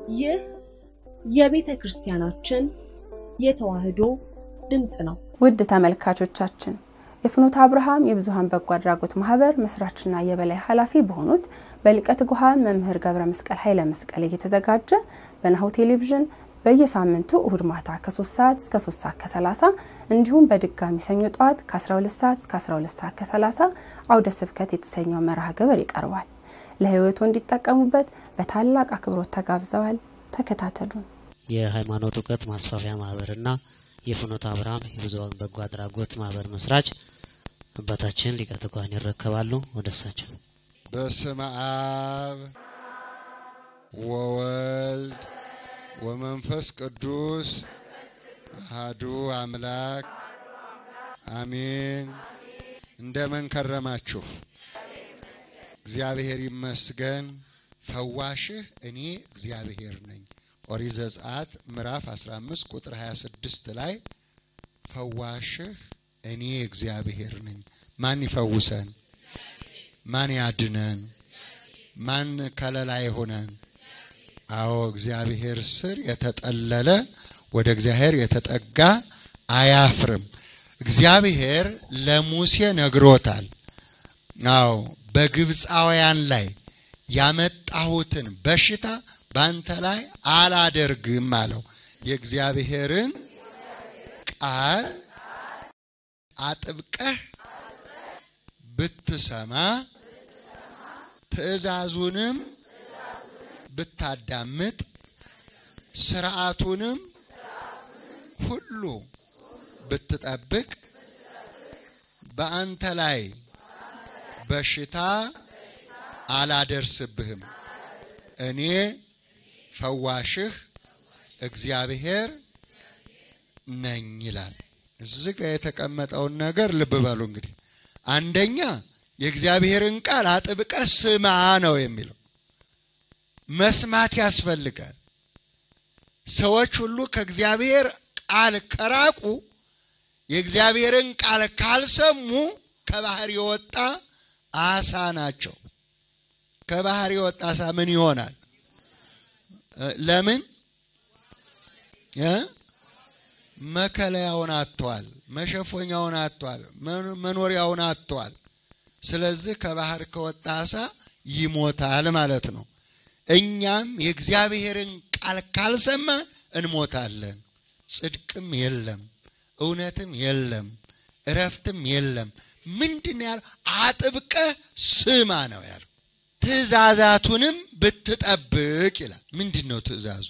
ይህ የቤተ ክርስቲያናችን የተዋሕዶ ድምፅ ነው። ውድ ተመልካቾቻችን የፍኖተ አብርሃም የብዙኃን በጎ አድራጎት ማህበር መስራችና የበላይ ኃላፊ በሆኑት በሊቀ ትጉሃን መምህር ገብረ መስቀል ኃይለ መስቀል እየተዘጋጀ በናሁ ቴሌቪዥን በየሳምንቱ እሁድ ማታ ከ3 ሰዓት እስከ 3 ሰዓት ከ30 እንዲሁም በድጋሚ ሰኞ ጠዋት ከ12 ሰዓት እስከ 12 ሰዓት ከ30 አውደ ስብከት የተሰኘው መርሃ ግብር ይቀርባል። ለህይወቱ እንዲጠቀሙበት በታላቅ አክብሮት ተጋብዘዋል። ተከታተሉን። የሃይማኖት እውቀት ማስፋፊያ ማህበርና የፍኖተ አብርሃም የብዙኃን በጎ አድራጎት ማህበር መስራች አባታችን ሊቀ ትጉሃን ይረከባሉ። ወደ እሳቸው። በስመ አብ ወወልድ ወመንፈስ ቅዱስ አሐዱ አምላክ አሜን። እንደምን ከረማችሁ? እግዚአብሔር ይመስገን። ፈዋሽህ እኔ እግዚአብሔር ነኝ። ኦሪት ዘጸአት ምዕራፍ 15 ቁጥር 26 ላይ ፈዋሽህ እኔ እግዚአብሔር ነኝ። ማን ይፈውሰን? ማን ያድነን? ማን ከለላ ይሆነን? አዎ እግዚአብሔር ስር የተጠለለ ወደ እግዚአብሔር የተጠጋ አያፍርም። እግዚአብሔር ለሙሴ ነግሮታል። አዎ በግብፃውያን ላይ ያመጣሁትን በሽታ ባንተ ላይ አላደርግም አለው። የእግዚአብሔርን ቃል አጥብቀህ ብትሰማ ትእዛዙንም ብታዳምጥ ስርዓቱንም ሁሉ ብትጠብቅ በአንተ ላይ በሽታ አላደርስብህም። እኔ ፈዋሽህ እግዚአብሔር ነኝ ይላል። እዚህ ጋር የተቀመጠውን ነገር ልብ በሉ እንግዲህ። አንደኛ የእግዚአብሔርን ቃል አጥብቀህ ስማ ነው የሚለው። መስማት ያስፈልጋል። ሰዎች ሁሉ ከእግዚአብሔር ቃል ከራቁ የእግዚአብሔርን ቃል ካልሰሙ ከባህር የወጣ አሳ ናቸው። ከባህር የወጣ አሳ ምን ይሆናል? ለምን መከለያውን አጥቷል፣ መሸፎኛውን አጥቷል፣ መኖሪያውን አጥቷል። ስለዚህ ከባህር ከወጣ አሳ ይሞታል ማለት ነው። እኛም የእግዚአብሔርን ቃል ካልሰማን እንሞታለን። ጽድቅም የለም፣ እውነትም የለም፣ እረፍትም የለም። ምንድን ያለው? አጥብቀህ ስማ ነው ያለው። ትእዛዛቱንም ብትጠብቅ ይላል። ምንድን ነው ትእዛዙ?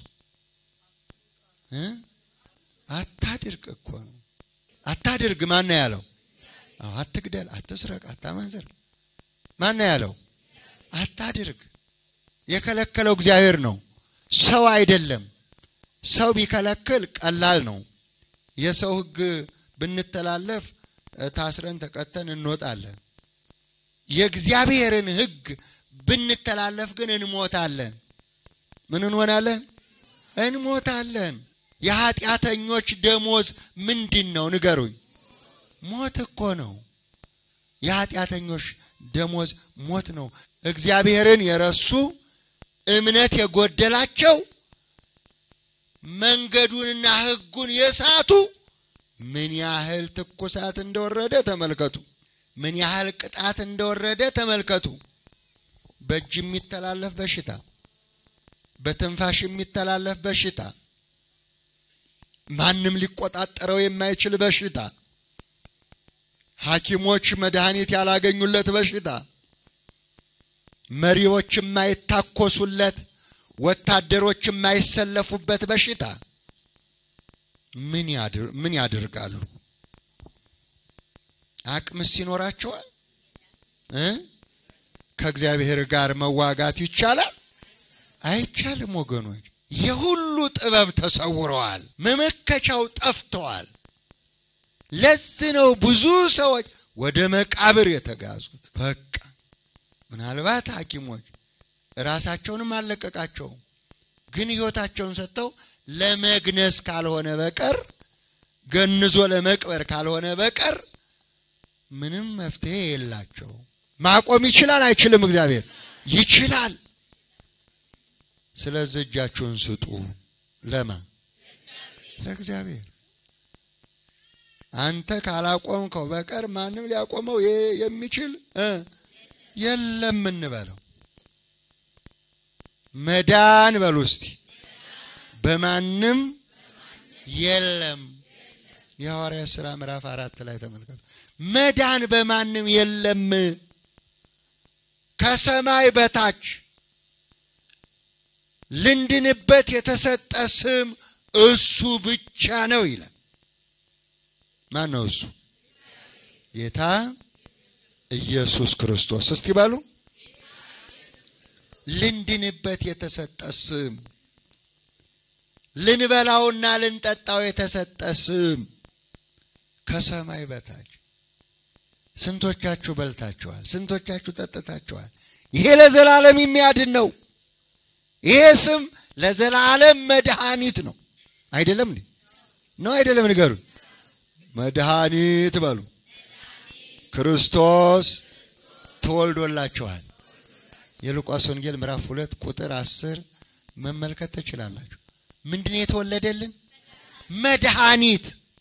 አታድርግ እኮ ነው። አታድርግ ማን ነው ያለው? አትግደል፣ አትስረቅ፣ አታመንዝር። ማን ነው ያለው? አታድርግ። የከለከለው እግዚአብሔር ነው፣ ሰው አይደለም። ሰው ቢከለክል ቀላል ነው። የሰው ሕግ ብንተላለፍ ታስረን ተቀተን እንወጣለን። የእግዚአብሔርን ሕግ ብንተላለፍ ግን እንሞታለን። ምን እንሆናለን? እንሞታለን። የኃጢአተኞች ደሞዝ ምንድን ነው? ንገሩኝ። ሞት እኮ ነው። የኃጢአተኞች ደሞዝ ሞት ነው። እግዚአብሔርን የረሱ እምነት የጎደላቸው መንገዱንና ሕጉን የሳቱ ምን ያህል ትኩሳት እንደወረደ ተመልከቱ። ምን ያህል ቅጣት እንደወረደ ተመልከቱ። በእጅ የሚተላለፍ በሽታ፣ በትንፋሽ የሚተላለፍ በሽታ፣ ማንም ሊቆጣጠረው የማይችል በሽታ፣ ሐኪሞች መድኃኒት ያላገኙለት በሽታ፣ መሪዎች የማይታኮሱለት፣ ወታደሮች የማይሰለፉበት በሽታ ምን ያደርጋሉ? አቅምስ ይኖራቸዋል? ከእግዚአብሔር ጋር መዋጋት ይቻላል? አይቻልም ወገኖች። የሁሉ ጥበብ ተሰውረዋል። መመከቻው ጠፍተዋል። ለዚህ ነው ብዙ ሰዎች ወደ መቃብር የተጋዙት። በቃ ምናልባት ሐኪሞች ራሳቸውንም አልለቀቃቸውም፣ ግን ሕይወታቸውን ሰጥተው ለመግነዝ ካልሆነ በቀር ገንዞ ለመቅበር ካልሆነ በቀር ምንም መፍትሄ የላቸው። ማቆም ይችላል አይችልም? እግዚአብሔር ይችላል። ስለዚህ እጃችሁን ስጡ። ለማ ለእግዚአብሔር። አንተ ካላቆምከው በቀር ማንም ሊያቆመው የሚችል የለም እንበለው። መዳን በሉ እስቲ በማንም የለም። የሐዋርያት ሥራ ምዕራፍ አራት ላይ ተመልከቱ። መዳን በማንም የለም ከሰማይ በታች ልንድንበት የተሰጠ ስም እሱ ብቻ ነው ይላል። ማን ነው እሱ? ጌታ ኢየሱስ ክርስቶስ። እስቲ በሉ ልንድንበት የተሰጠ ስም፣ ልንበላውና ልንጠጣው የተሰጠ ስም ከሰማይ በታች ስንቶቻችሁ በልታችኋል? ስንቶቻችሁ ጠጥታችኋል? ይሄ ለዘላለም የሚያድን ነው። ይሄ ስም ለዘላለም መድኃኒት ነው። አይደለም እንዴ? ነው አይደለም? ንገሩኝ። መድኃኒት በሉ። ክርስቶስ ተወልዶላችኋል። የሉቃስ ወንጌል ምዕራፍ ሁለት ቁጥር አስር መመልከት ትችላላችሁ። ምንድን ነው የተወለደልን? መድኃኒት።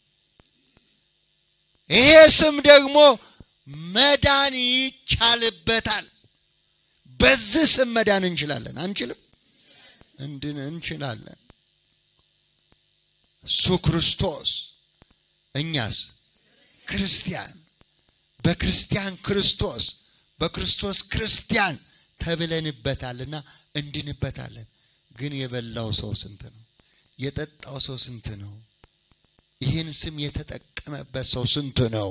ይሄ ስም ደግሞ መዳን ይቻልበታል። በዚህ ስም መዳን እንችላለን። አንችልም? እንድን እንችላለን። እሱ ክርስቶስ፣ እኛስ ክርስቲያን፣ በክርስቲያን ክርስቶስ፣ በክርስቶስ ክርስቲያን ተብለንበታልና እንድንበታለን። ግን የበላው ሰው ስንት ነው? የጠጣው ሰው ስንት ነው? ይህን ስም የተጠቀመበት ሰው ስንት ነው?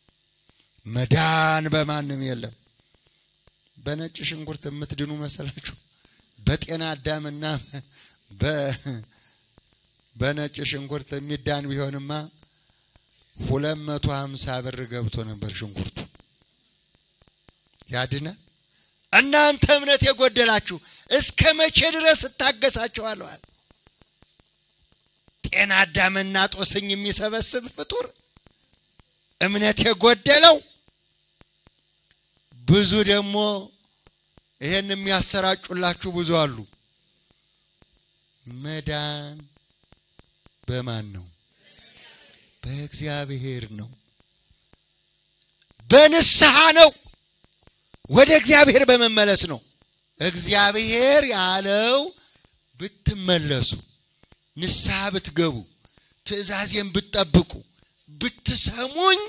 መዳን በማንም የለም። በነጭ ሽንኩርት የምትድኑ መሰላችሁ? በጤና አዳምና በነጭ ሽንኩርት የሚዳን ቢሆንማ ሁለት መቶ ሀምሳ ብር ገብቶ ነበር ሽንኩርቱ። ያድነ እናንተ እምነት የጎደላችሁ እስከ መቼ ድረስ እታገሳችኋለሁ? አለ። ጤና አዳምና ጦስኝ የሚሰበስብ ፍጡር እምነት የጎደለው ብዙ ደግሞ ይሄን የሚያሰራጩላችሁ ብዙ አሉ። መዳን በማን ነው? በእግዚአብሔር ነው። በንስሐ ነው። ወደ እግዚአብሔር በመመለስ ነው። እግዚአብሔር ያለው ብትመለሱ፣ ንስሐ ብትገቡ፣ ትእዛዜን ብትጠብቁ፣ ብትሰሙኝ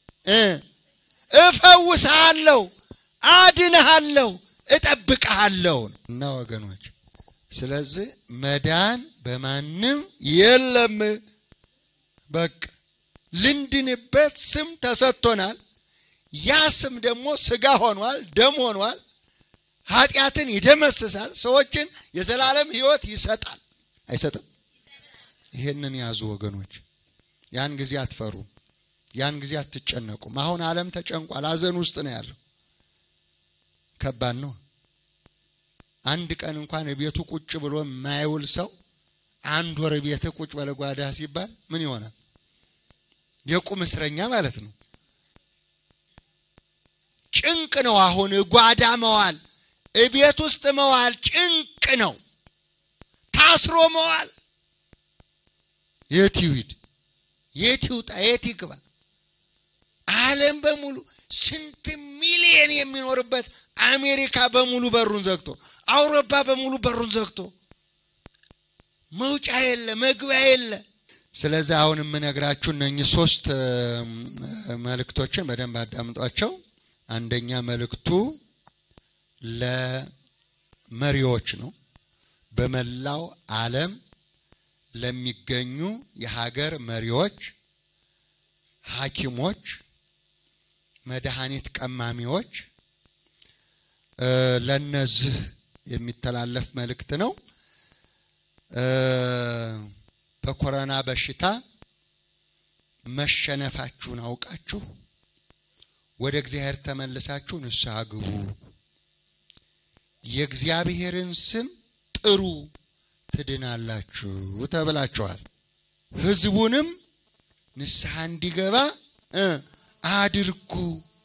እፈውስሃለሁ፣ አድንሃለሁ፣ እጠብቅሃለሁ እና ወገኖች፣ ስለዚህ መዳን በማንም የለም። በቃ ልንድንበት ስም ተሰጥቶናል። ያ ስም ደግሞ ስጋ ሆኗል፣ ደም ሆኗል። ኃጢአትን ይደመስሳል፣ ሰዎችን የዘላለም ሕይወት ይሰጣል። አይሰጥም? ይሄንን ያዙ ወገኖች። ያን ጊዜ አትፈሩም፣ ያን ጊዜ አትጨነቁም። አሁን ዓለም ተጨንቋል፣ ሐዘን ውስጥ ነው ያለው። ከባድ ነው። አንድ ቀን እንኳን ቤቱ ቁጭ ብሎ የማይውል ሰው አንድ ወር ቤት ቁጭ በለጓዳ ሲባል ምን ይሆናል? የቁም እስረኛ ማለት ነው። ጭንቅ ነው። አሁን ጓዳ መዋል፣ እቤት ውስጥ መዋል ጭንቅ ነው። ታስሮ መዋል የት ይሂድ? የት ይውጣ? የት ይግባ? ዓለም በሙሉ ስንት ሚሊየን የሚኖርበት አሜሪካ በሙሉ በሩን ዘግቶ፣ አውሮፓ በሙሉ በሩን ዘግቶ መውጫ የለ፣ መግቢያ የለ። ስለዚህ አሁን የምነግራችሁ እነኚህ ሶስት መልእክቶችን በደንብ አዳምጧቸው። አንደኛ መልእክቱ ለመሪዎች ነው። በመላው ዓለም ለሚገኙ የሀገር መሪዎች፣ ሐኪሞች፣ መድኃኒት ቀማሚዎች ለነዚህ የሚተላለፍ መልእክት ነው። በኮሮና በሽታ መሸነፋችሁን አውቃችሁ ወደ እግዚአብሔር ተመልሳችሁ ንስሐ ግቡ። የእግዚአብሔርን ስም ጥሩ ትድናላችሁ ተብላችኋል። ሕዝቡንም ንስሐ እንዲገባ አድርጉ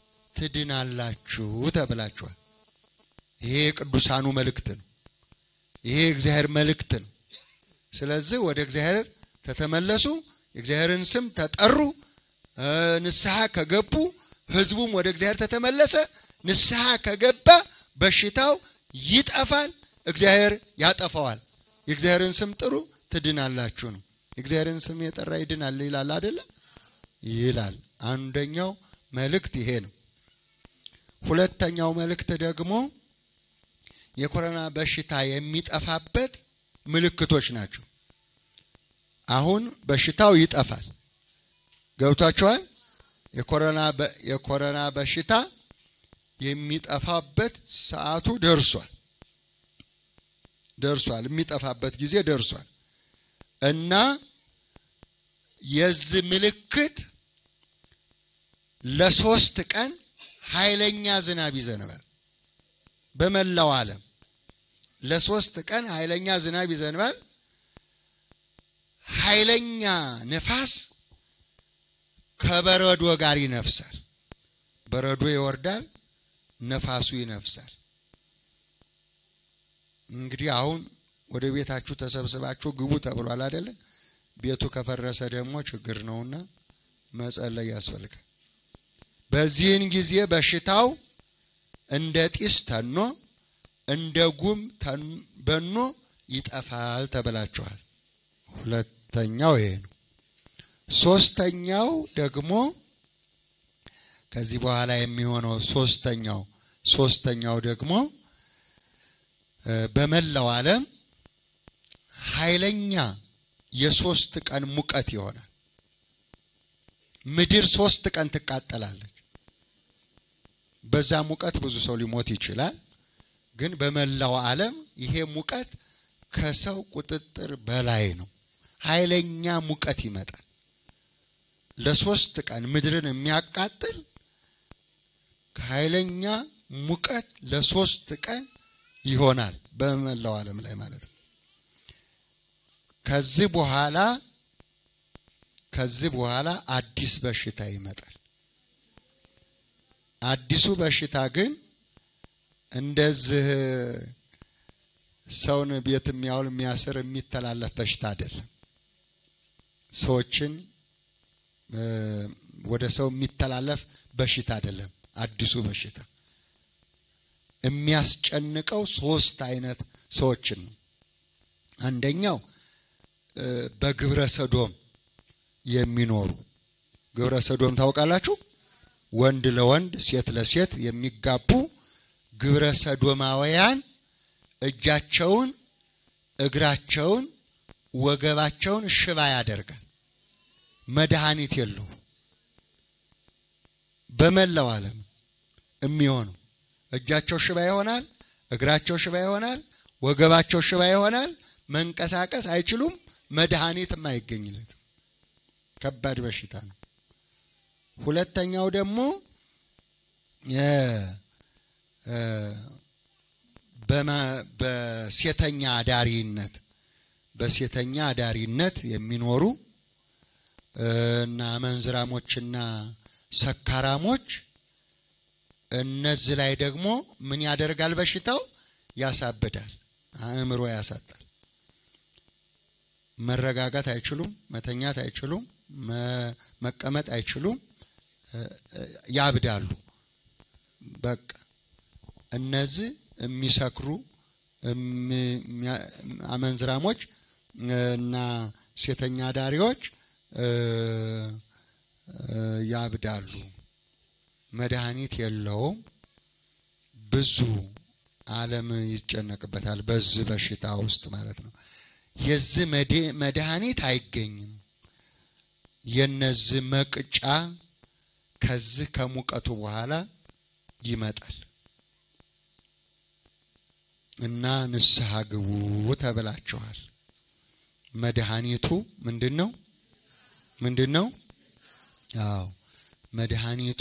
ትድናላችሁ ተብላችኋል። ይሄ የቅዱሳኑ መልእክት ነው። ይሄ የእግዚአብሔር መልእክት ነው። ስለዚህ ወደ እግዚአብሔር ተተመለሱ፣ የእግዚአብሔርን ስም ተጠሩ፣ ንስሐ ከገቡ ህዝቡም ወደ እግዚአብሔር ተተመለሰ፣ ንስሐ ከገባ በሽታው ይጠፋል፣ እግዚአብሔር ያጠፋዋል። የእግዚአብሔርን ስም ጥሩ ትድናላችሁ ነው። የእግዚአብሔርን ስም የጠራ ይድናል ይላል አይደለ? ይላል። አንደኛው መልእክት ይሄ ነው። ሁለተኛው መልእክት ደግሞ የኮሮና በሽታ የሚጠፋበት ምልክቶች ናቸው። አሁን በሽታው ይጠፋል። ገብቷቸዋል። የኮሮና የኮሮና በሽታ የሚጠፋበት ሰዓቱ ደርሷል ደርሷል። የሚጠፋበት ጊዜ ደርሷል እና የዚህ ምልክት ለሶስት ቀን ኃይለኛ ዝናብ ይዘንባል። በመላው ዓለም ለሶስት ቀን ኃይለኛ ዝናብ ይዘንባል። ኃይለኛ ነፋስ ከበረዶ ጋር ይነፍሳል። በረዶ ይወርዳል፣ ነፋሱ ይነፍሳል። እንግዲህ አሁን ወደ ቤታችሁ ተሰብስባችሁ ግቡ ተብሏል አይደለ? ቤቱ ከፈረሰ ደግሞ ችግር ነውና መጸለይ ያስፈልጋል። በዚህን ጊዜ በሽታው እንደ ጢስ ተኖ እንደ ጉም በኖ ይጠፋል ተብላችኋል። ሁለተኛው ይሄ ነው። ሶስተኛው ደግሞ ከዚህ በኋላ የሚሆነው ሶስተኛው ሶስተኛው ደግሞ በመላው ዓለም ኃይለኛ የሶስት ቀን ሙቀት ይሆናል። ምድር ሶስት ቀን ትቃጠላለች። በዛ ሙቀት ብዙ ሰው ሊሞት ይችላል። ግን በመላው ዓለም ይሄ ሙቀት ከሰው ቁጥጥር በላይ ነው። ኃይለኛ ሙቀት ይመጣል። ለሶስት ቀን ምድርን የሚያቃጥል ኃይለኛ ሙቀት ለሶስት ቀን ይሆናል በመላው ዓለም ላይ ማለት ነው። ከዚህ በኋላ ከዚህ በኋላ አዲስ በሽታ ይመጣል። አዲሱ በሽታ ግን እንደዚህ ሰውን ቤት የሚያውል የሚያስር የሚተላለፍ በሽታ አይደለም። ሰዎችን ወደ ሰው የሚተላለፍ በሽታ አይደለም። አዲሱ በሽታ የሚያስጨንቀው ሶስት አይነት ሰዎችን ነው። አንደኛው በግብረ ሰዶም የሚኖሩ ግብረ ሰዶም ታውቃላችሁ? ወንድ ለወንድ ሴት ለሴት የሚጋቡ ግብረ ሰዶማውያን እጃቸውን፣ እግራቸውን፣ ወገባቸውን ሽባ ያደርጋል። መድኃኒት የለውም። በመላው ዓለም የሚሆነው እጃቸው ሽባ ይሆናል፣ እግራቸው ሽባ ይሆናል፣ ወገባቸው ሽባ ይሆናል። መንቀሳቀስ አይችሉም። መድኃኒትም አይገኝለትም። ከባድ በሽታ ነው። ሁለተኛው ደግሞ በሴተኛ አዳሪነት በሴተኛ አዳሪነት የሚኖሩ እና መንዝራሞችና ሰካራሞች እነዚህ ላይ ደግሞ ምን ያደርጋል? በሽታው ያሳብዳል፣ አእምሮ ያሳጣል። መረጋጋት አይችሉም፣ መተኛት አይችሉም፣ መቀመጥ አይችሉም፣ ያብዳሉ። በቃ እነዚህ የሚሰክሩ አመንዝራሞች እና ሴተኛ ዳሪዎች ያብዳሉ። መድኃኒት የለውም። ብዙ ዓለም ይጨነቅበታል በዚህ በሽታ ውስጥ ማለት ነው። የዚህ መድኃኒት አይገኝም። የነዚህ መቅጫ ከዚህ ከሙቀቱ በኋላ ይመጣል እና ንስሐ ግቡ ተብላችኋል። መድኃኒቱ ምንድን ነው? ምንድን ነው? አዎ መድኃኒቱ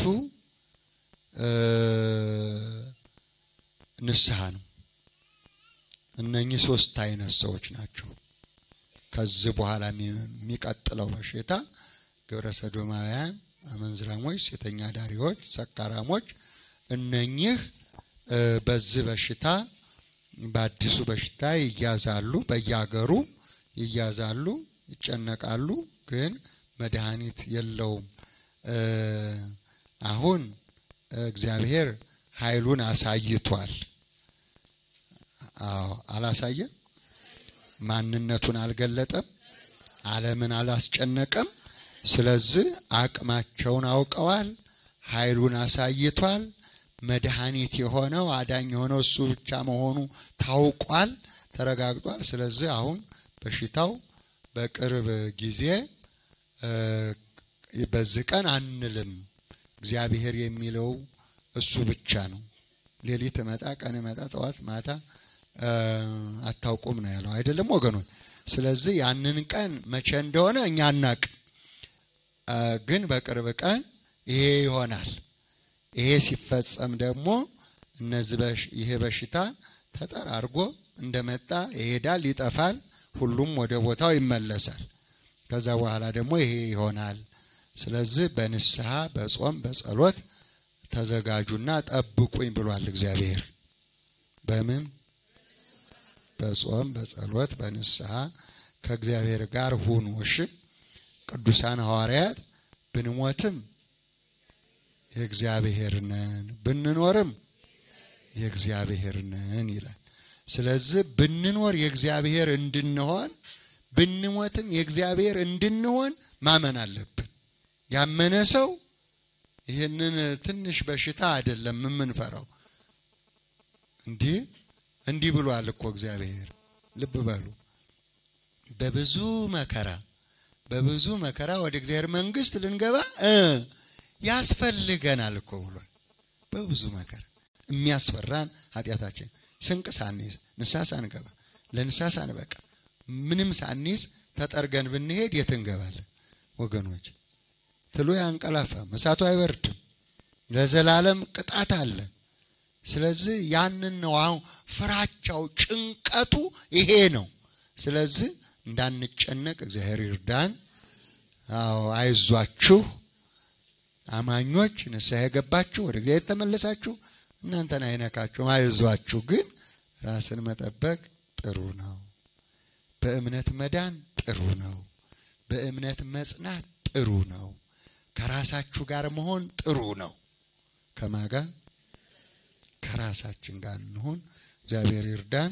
ንስሐ ነው። እነኚህ ሶስት አይነት ሰዎች ናቸው። ከዚህ በኋላ የሚቀጥለው በሽታ ግብረ ሰዶማውያን፣ አመንዝራሞች፣ ሴተኛ ዳሪዎች፣ ሰካራሞች እነኚህ በዚህ በሽታ በአዲሱ በሽታ ይያዛሉ፣ በየሀገሩ ይያዛሉ፣ ይጨነቃሉ። ግን መድኃኒት የለውም። አሁን እግዚአብሔር ኃይሉን አሳይቷል። አዎ አላሳየም? ማንነቱን አልገለጠም? ዓለምን አላስጨነቀም? ስለዚህ አቅማቸውን አውቀዋል። ኃይሉን አሳይቷል። መድኃኒት የሆነው አዳኝ የሆነው እሱ ብቻ መሆኑ ታውቋል፣ ተረጋግጧል። ስለዚህ አሁን በሽታው በቅርብ ጊዜ በዚህ ቀን አንልም። እግዚአብሔር የሚለው እሱ ብቻ ነው። ሌሊት እመጣ፣ ቀን እመጣ፣ ጠዋት ማታ አታውቁም ነው ያለው አይደለም ወገኖች? ስለዚህ ያንን ቀን መቼ እንደሆነ እኛ አናቅ፣ ግን በቅርብ ቀን ይሄ ይሆናል። ይሄ ሲፈጸም ደግሞ እነዚህ ይሄ በሽታ ተጠራርጎ እንደመጣ ይሄዳል፣ ይጠፋል፣ ሁሉም ወደ ቦታው ይመለሳል። ከዛ በኋላ ደግሞ ይሄ ይሆናል። ስለዚህ በንስሐ በጾም በጸሎት ተዘጋጁና ጠብቁኝ ብሏል እግዚአብሔር። በምን በጾም በጸሎት በንስሐ ከእግዚአብሔር ጋር ሁኑ። እሺ ቅዱሳን ሐዋርያት ብንሞትም የእግዚአብሔር ነን ብንኖርም የእግዚአብሔር ነን ይላል። ስለዚህ ብንኖር የእግዚአብሔር እንድንሆን ብንሞትም የእግዚአብሔር እንድንሆን ማመን አለብን። ያመነ ሰው ይህንን ትንሽ በሽታ አይደለም የምንፈራው። እንዲህ እንዲህ ብሏል እኮ እግዚአብሔር። ልብ በሉ በብዙ መከራ በብዙ መከራ ወደ እግዚአብሔር መንግሥት ልንገባ ያስፈልገናል እኮ ብሏል። በብዙ መከራ የሚያስፈራን ኃጢአታችን ስንቅ ሳንይዝ ንስሐ ሳንገባ ለንስሐ ሳንበቃ ምንም ሳንይዝ ተጠርገን ብንሄድ የት እንገባለን ወገኖች? ትሉ ያንቀላፋም፣ እሳቱ አይበርድም፣ ለዘላለም ቅጣት አለ። ስለዚህ ያንን ነው አሁን ፍራቻው፣ ጭንቀቱ ይሄ ነው። ስለዚህ እንዳንጨነቅ እግዚአብሔር ይርዳን። አዎ አይዟችሁ አማኞች ንስሐ የገባችሁ ወደ እግዚአብሔር ተመለሳችሁ እናንተን አይነካችሁም። አይዟችሁ። ግን ራስን መጠበቅ ጥሩ ነው። በእምነት መዳን ጥሩ ነው። በእምነት መጽናት ጥሩ ነው። ከራሳችሁ ጋር መሆን ጥሩ ነው። ከማጋ ከራሳችን ጋር እንሆን። እግዚአብሔር ይርዳን።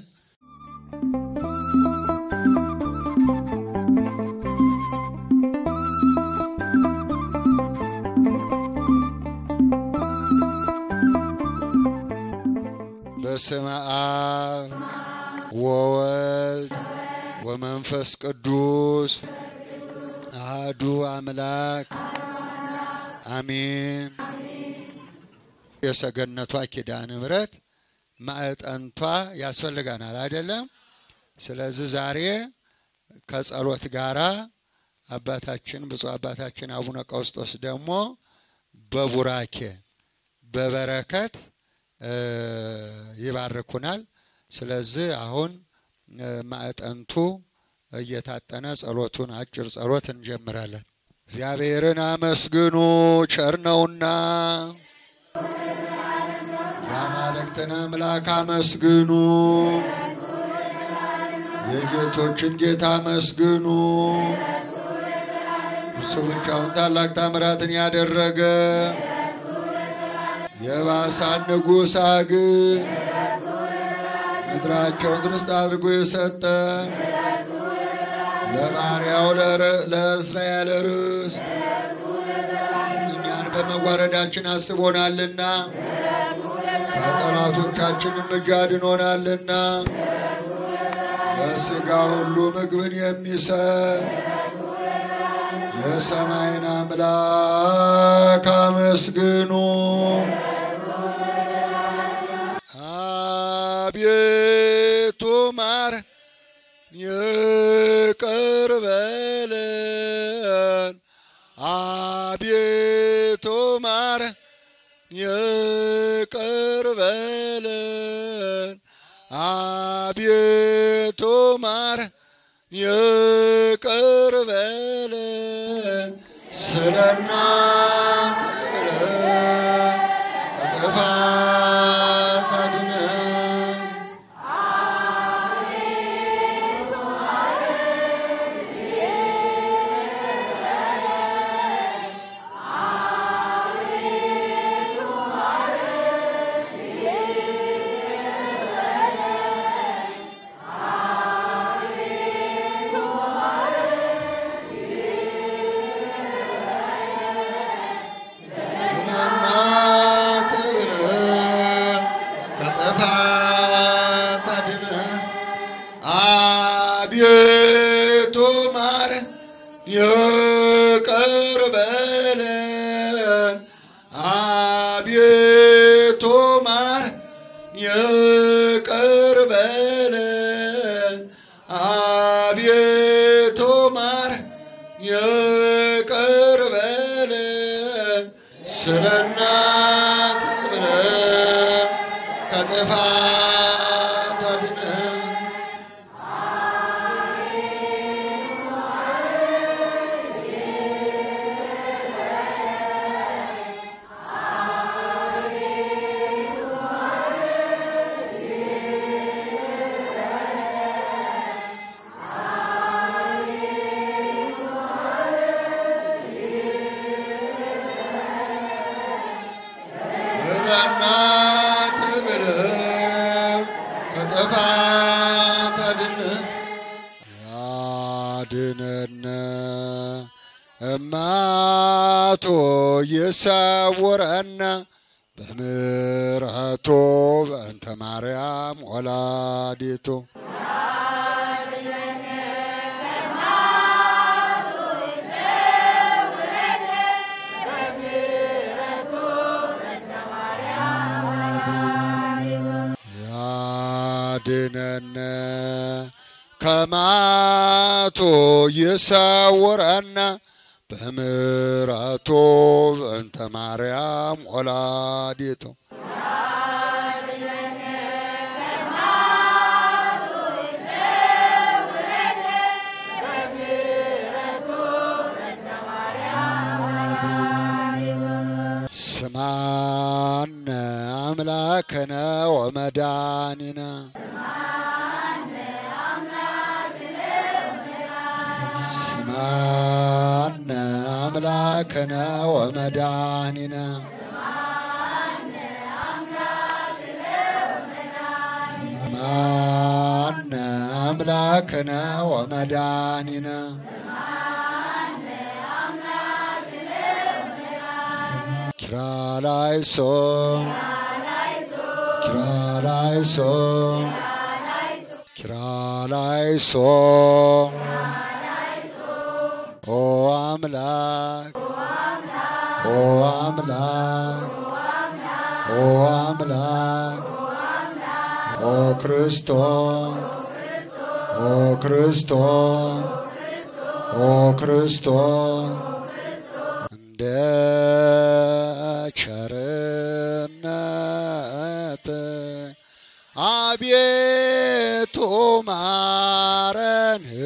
በስመ አብ ወወልድ ወመንፈስ ቅዱስ አህዱ አምላክ አሜን። የሰገነቷ ኪዳነ ምሕረት ማዕጠንቷ ያስፈልገናል አይደለም? ስለዚህ ዛሬ ከጸሎት ጋራ አባታችን ብፁዕ አባታችን አቡነ ቀውስጦስ ደግሞ በቡራኬ በበረከት ይባርኩናል። ስለዚህ አሁን ማዕጠንቱ እየታጠነ ጸሎቱን አጭር ጸሎት እንጀምራለን። እግዚአብሔርን አመስግኑ ቸር ነውና፣ የአማልክትን አምላክ አመስግኑ፣ የጌቶችን ጌታ አመስግኑ። እሱ ብቻውን ታላቅ ታምራትን ያደረገ የባሳን ንጉሥ አግን ምድራቸውን ርስት አድርጎ የሰጠ ለባሪያው ለእስራኤል ርስት እኛን በመዋረዳችን አስቦናልና ከጠላቶቻችንም እጅ አድኖናልና ለሥጋ ሁሉ ምግብን የሚሰጥ የሰማይን አምላክ አመስግኑ። አቤቱ ማር ይቅር በለን። አቤቱ ማር ይቅር በለን። አቤቱ ማር ይቅር በለን። ስለ እናት ብለህ ከጥፋት አድነን። ይቅር በለን አቤቱ ማረን ይቅር በለን ስለ እናትህ ብለን ከጥፋት አድነን ለእናትህ ብለን ከጥፋት አድነን ያድነን እማቶ ይሰውረን በምሕረቱ በእንተ ማርያም ወላዲቱ ያድነን ከማቶ ይሰውረን በምሕረቱ በእንተ ማርያም ወላዲቱ ስማነ አምላከነ ወመድኃኒነ ስማነ አምላከነ ወመድኃኒነ ማነ አምላከነ ወመድኃኒነ ኪርያላይሶ ኪርያላይሶ ኪርያላይሶ ኦ አምላክ ኦ አምላክ ኦ አምላክ ኦ ክርስቶስ ኦ ክርስቶስ ኦ ክርስቶስ እንደ ቸርነት አቤቱ ማረን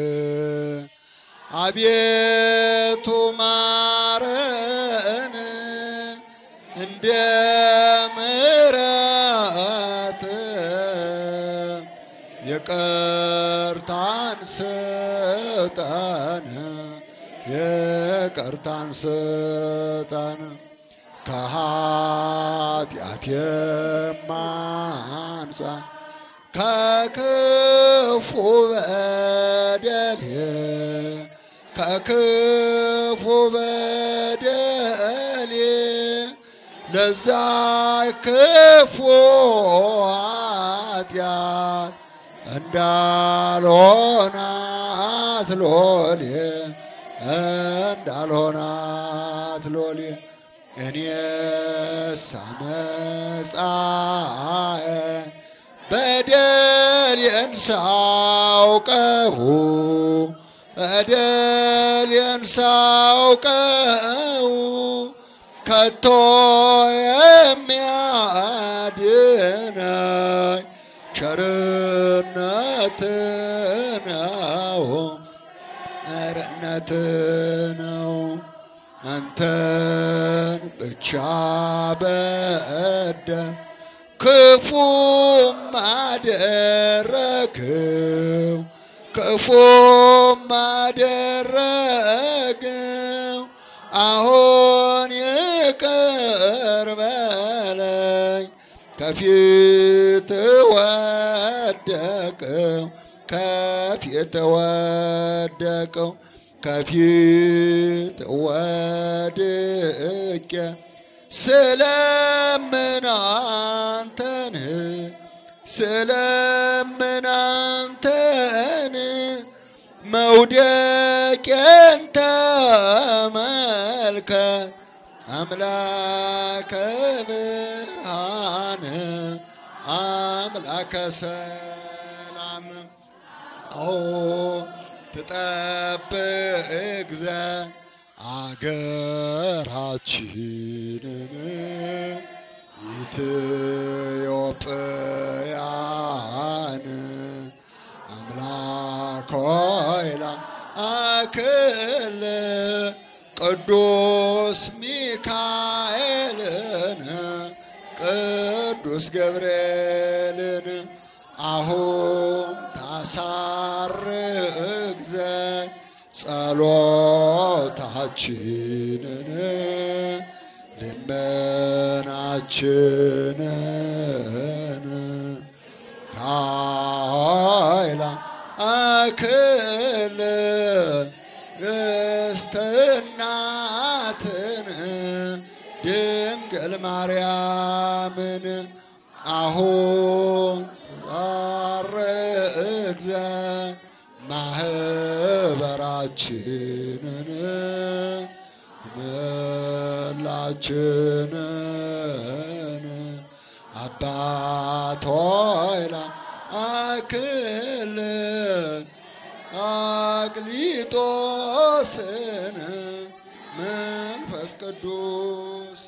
አቤቱ ማረን እንደ ምሕረት ይቅርታን ስጠን ይቅርታን ስጠን ከኃጢአት የማንጻ ከክፉ በደል ከክፉ በደል ለዛ ክፉ ኃጢአት እንዳልሆናት ሎሌ እንዳልሆናት ሎሌ እኔስ አመፃዬ በደሌን ሳውቀው በደሌን ሳውቀው ከቶ የሚያድነኝ ቸርነት ነው ቸርነት ነው አንተን ብቻ በደል ክፉም አደረግው ክፉም አደረግው አሁን ይቅር በለኝ ከፊት ወደቀው ከፊት ወደቀው ከፊት ወድቄ ስለምን አንተን ስለምን አንተን መውደቄን ተመልከት አምላከ ብርሃን አምላከ ሰላም ኦ ትጠብቅ ዘንድ አገራችንን ኢትዮጵያን አምላክ ሆይ ላክል ቅዱስ ሚካኤልን ቅዱስ ገብርኤልን አሁን ታሳርግ ዘንድ ጸሎታችንን ልመናችንን ካይላ አክል እስትናትን ድንግል ማርያምን አሁን ታርግ ዘንድ ማህበራችንን መላችንን አባት ሆይ ላክል አቅሊጦስን መንፈስ ቅዱስ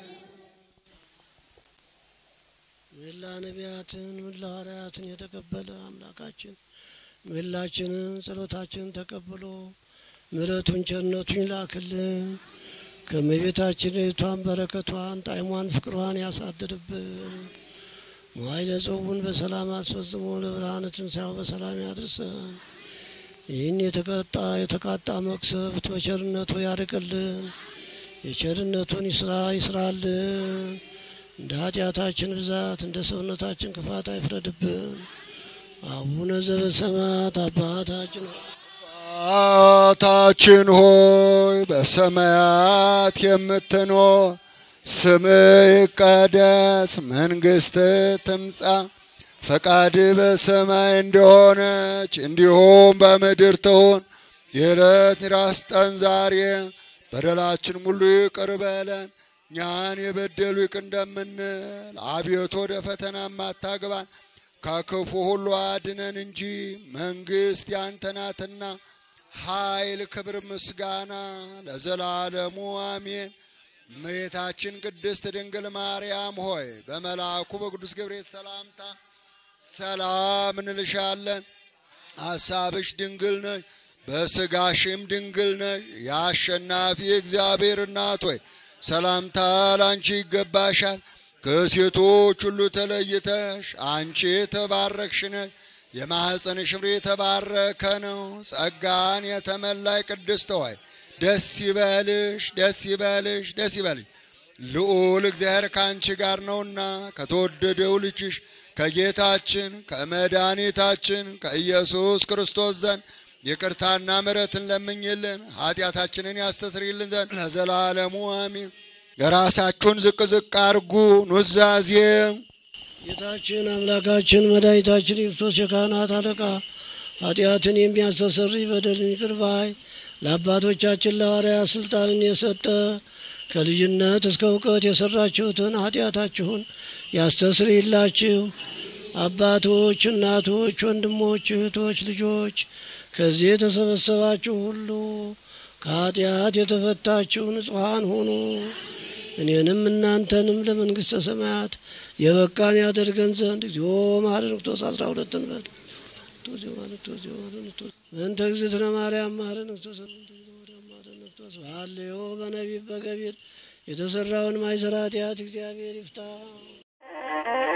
ምህላ ነቢያትን ምህላ ሐዋርያትን የተቀበለ አምላካችን ምህላችንን ጸሎታችንን ተቀብሎ ምሕረቱን ቸርነቱን ይላክልን። ከእመቤታችን እህቷን በረከቷን ጣዕሟን ፍቅሯን ያሳድርብን። መዋዕለ ጽውን በሰላም አስፈጽሞ ለብርሃነ ትንሣኤው በሰላም ያድርሰን። ይህን የተቀጣ የተቃጣ መቅሰፍት በቸርነቱ ያርቅልን። የቸርነቱን ይስራ ይስራልን። እንደ ኃጢአታችን ብዛት እንደ ሰውነታችን ክፋት አይፍረድብን። አቡነ ዘበሰማያት አባታችን ሆይ አባታችን ሆይ በሰማያት የምትኖር ስምህ ይቀደስ፣ መንግስት ትምጻ፣ ፈቃድ በሰማይ እንደሆነች እንዲሁም በምድር ትሁን። የዕለት ራስ ጠን ዛሬ በደላችን ሙሉ ይቅር በለን እኛን የበደሉ ይቅር እንደምንል፣ አቤቱ ወደ ፈተናም አታግባን ከክፉ ሁሉ አድነን እንጂ መንግስት ያንተ ናትና ኃይል፣ ክብር፣ ምስጋና ለዘላለሙ አሜን። እመቤታችን ቅድስት ድንግል ማርያም ሆይ በመልአኩ በቅዱስ ገብርኤል ሰላምታ ሰላም እንልሻለን። ሐሳብሽ ድንግል ነሽ፣ በስጋሽም ድንግል ነሽ። የአሸናፊ እግዚአብሔር እናት ሆይ ሰላምታ ላንቺ ይገባሻል። ከሴቶች ሁሉ ተለይተሽ አንቺ የተባረክሽ ነሽ። የማኅፀንሽ ፍሬ የተባረከ ነው። ጸጋን የተመላይ ቅድስት ሆይ ደስ ይበልሽ፣ ደስ ይበልሽ፣ ደስ ይበልሽ። ልዑል እግዚአብሔር ከአንቺ ጋር ነውና ከተወደደው ልጅሽ ከጌታችን ከመድኃኒታችን ከኢየሱስ ክርስቶስ ዘንድ ይቅርታና ምሕረትን ለምኝልን ኃጢአታችንን ያስተስርይልን ዘንድ ለዘላለሙ አሚን። የራሳችሁን ዝቅ ዝቅ አርጉ። ኑዛዜ ጌታችን አምላካችን መድኃኒታችን ክርስቶስ የካህናት አለቃ ኃጢአትን የሚያስተሰርይ በደልን ይቅር ባይ ለአባቶቻችን ለሐዋርያት ስልጣንን የሰጠ ከልጅነት እስከ እውቀት የሰራችሁትን ኃጢአታችሁን ያስተስርይላችሁ። አባቶች፣ እናቶች፣ ወንድሞች፣ እህቶች፣ ልጆች ከዚህ የተሰበሰባችሁ ሁሉ ከኃጢአት የተፈታችሁ ንጹሐን ሁኑ። እኔንም እናንተንም ለመንግሥተ ሰማያት የበቃን ያደርገን ዘንድ እግዚኦ መሐረነ ክርስቶስ አስራ ሁለትን በል በእንተ እግዝእትነ ማርያም መሐረነ ክርስቶስ ክርስቶስ በሐልዮ በነቢብ በገቢር የተሰራውን ማይሰራ ኃጢአት እግዚአብሔር ይፍታ።